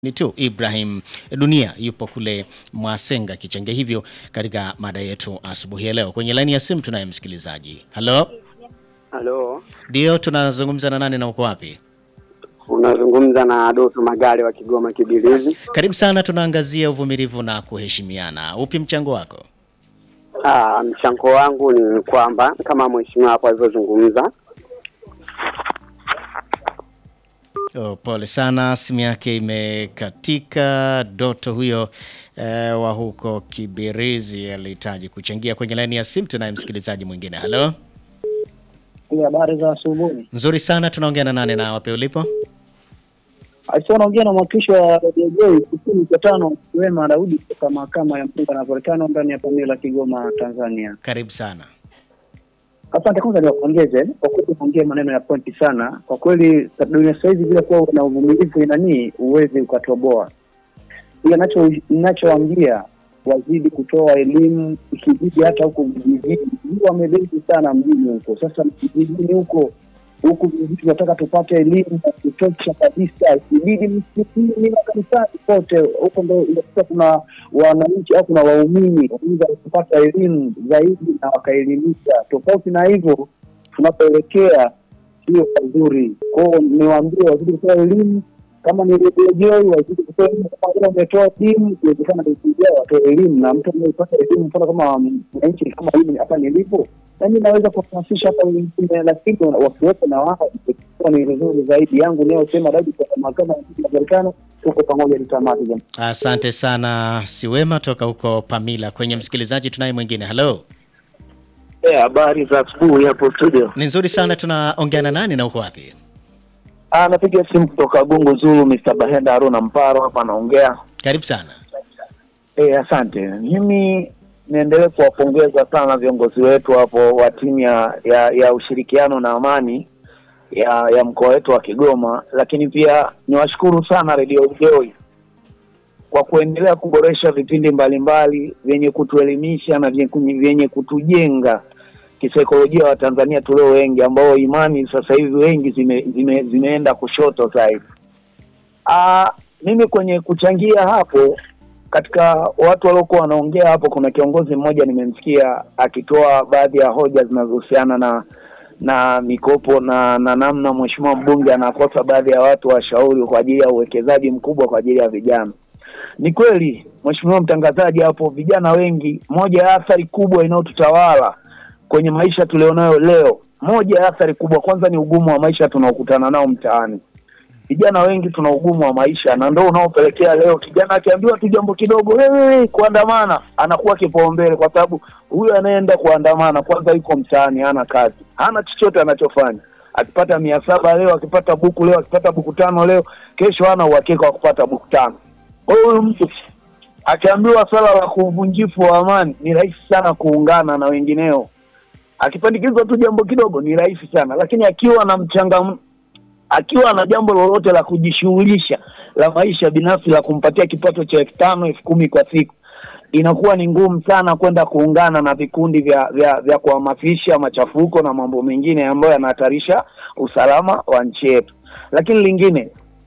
ni tu Ibrahim Dunia yupo kule Mwasenga Kichenge, hivyo katika mada yetu asubuhi ya leo. Kwenye laini ya simu tunaye msikilizaji. Halo, Halo, ndio tunazungumza na nani na uko wapi? unazungumza na Doto Magari wa Kigoma Kibilizi. Karibu sana, tunaangazia uvumilivu na kuheshimiana. Upi mchango wako? Ah, mchango wangu ni kwamba kama mheshimiwa hapo alivyozungumza, Oh, pole sana, simu yake imekatika. Doto huyo eh, wa huko Kibirizi alihitaji kuchangia kwenye laini ya simu. Tunaye msikilizaji mwingine. Halo, Habari za asubuhi. nzuri sana, tunaongea na nani na wapi ulipo? Aisha naongea na mwakilishi wa Radio Joy kusini kwa tano Wema Daudi kutoka mahakama ya mpunga na volkano ndani ya Pamela Kigoma Tanzania. Karibu sana. Asante kwanza niwapongeze kwa kweli kuongea maneno ya pointi sana. Kwa kweli dunia sasa hivi bila kuwa na uvumilivu inani uwezi ukatoboa. Ila nacho ninachoambia wazidi kutoa elimu ikibidi hata huko vijijini. Ndio wamebezi sana mjini huko. Sasa vijijini huko huku vijijini tunataka tupate elimu ya kutosha kabisa. Ikibidi msikitini na kanisani kote huko ndio inakuta kuna wananchi au kuna waumini wanaweza kupata elimu zaidi na wakaelimisha. Tofauti na hivyo tunapoelekea sio pazuri. Kwao niwaambie wazidi kutoa elimu kama ni rejoi wazidi kutoa elimu kama vile wametoa elimu iwezekana kuisaidia watoe elimu na mtu anayepata elimu mfano kama mwananchi kama hivi hapa nilipo nami naweza kuhamasisha hata wengine lakini wakiwepo na wao itakuwa ni vizuri zaidi yangu nayosema daudi kwa mahakama ya Marekani tuko pamoja nitamati jamani Asante sana Siwema toka huko Pamila. Kwenye msikilizaji tunaye mwingine. Halo, Eh, habari za asubuhi hapo studio. ni nzuri sana, tunaongea na nani na uko wapi? Ah, napiga simu kutoka Gungu Zulu, Mr. Bahenda Haruna Mparo hapa naongea. Karibu sana. Eh, asante. Mimi niendelee kuwapongeza sana viongozi wetu hapo wa timu ya, ya ya ushirikiano na amani ya ya mkoa wetu wa Kigoma, lakini pia niwashukuru sana Radio Joy kwa kuendelea kuboresha vipindi mbalimbali vyenye kutuelimisha na vyenye vyenye kutujenga kisaikolojia wa Tanzania tulio wengi ambao imani sasa hivi wengi zime, zime, zimeenda kushoto zaidi. Ah, mimi kwenye kuchangia hapo katika watu waliokuwa wanaongea hapo, kuna kiongozi mmoja nimemsikia akitoa baadhi ya hoja zinazohusiana na na mikopo na na namna mheshimiwa mbunge anakosa baadhi ya watu washauri kwa ajili ya uwekezaji mkubwa kwa ajili ya vijana. Ni kweli mheshimiwa mtangazaji, hapo vijana wengi, moja ya athari kubwa inayotutawala kwenye maisha tulionayo leo, moja ya athari kubwa kwanza ni ugumu wa maisha tunaokutana nao mtaani. Vijana wengi tuna ugumu wa maisha, na ndio unaopelekea leo kijana akiambiwa tu jambo kidogo, wewe kuandamana, anakuwa kipaumbele, kwa sababu huyu anayeenda kuandamana kwanza yuko mtaani, hana kazi, hana chochote anachofanya. Akipata mia saba leo, akipata buku leo, akipata buku tano leo, kesho hana uhakika wa kupata buku tano. Kwa hiyo huyu mtu akiambiwa swala la kuvunjifu wa amani, ni rahisi sana kuungana na wengineo. Akipandikizwa tu jambo kidogo, ni rahisi sana, lakini akiwa na mchanga akiwa na jambo lolote la kujishughulisha la maisha binafsi la kumpatia kipato cha elfu tano elfu kumi kwa siku inakuwa ni ngumu sana kwenda kuungana na vikundi vya vya, vya kuhamasisha machafuko na mambo mengine ambayo yanahatarisha usalama wa nchi yetu. Lakini lingine,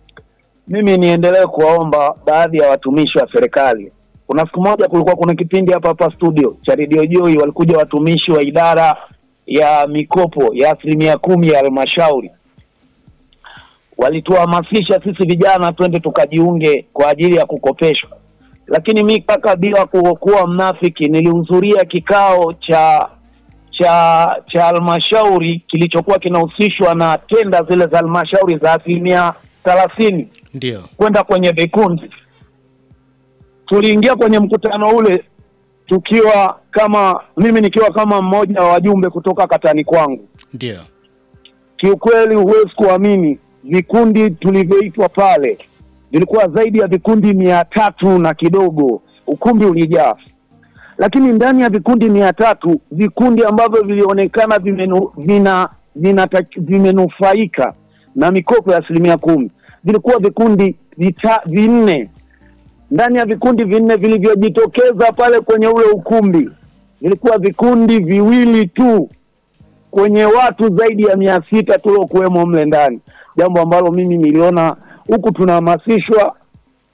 mimi niendelee kuwaomba baadhi ya watumishi wa serikali. Kuna siku moja kulikuwa kuna kipindi hapa hapa studio cha Radio Joy, walikuja watumishi wa idara ya mikopo ya asilimia kumi ya halmashauri walituhamasisha sisi vijana twende tukajiunge kwa ajili ya kukopeshwa, lakini mi kaka, bila ku- kuwa mnafiki, nilihudhuria kikao cha cha cha halmashauri kilichokuwa kinahusishwa na tenda zile za halmashauri za asilimia thelathini Ndio, kwenda kwenye vikundi. Tuliingia kwenye mkutano ule tukiwa kama mimi nikiwa kama mmoja wa wajumbe kutoka katani kwangu ndio, kiukweli huwezi kuamini vikundi tulivyoitwa pale vilikuwa zaidi ya vikundi mia tatu na kidogo ukumbi ulijaa lakini ndani ya vikundi mia tatu vikundi ambavyo vilionekana vimenu, vina, vina, vimenufaika na mikopo ya asilimia kumi vilikuwa vikundi vita, vinne ndani ya vikundi vinne vilivyojitokeza pale kwenye ule ukumbi vilikuwa vikundi viwili tu kwenye watu zaidi ya mia sita tuliokuwemo mle ndani, jambo ambalo mimi niliona huku tunahamasishwa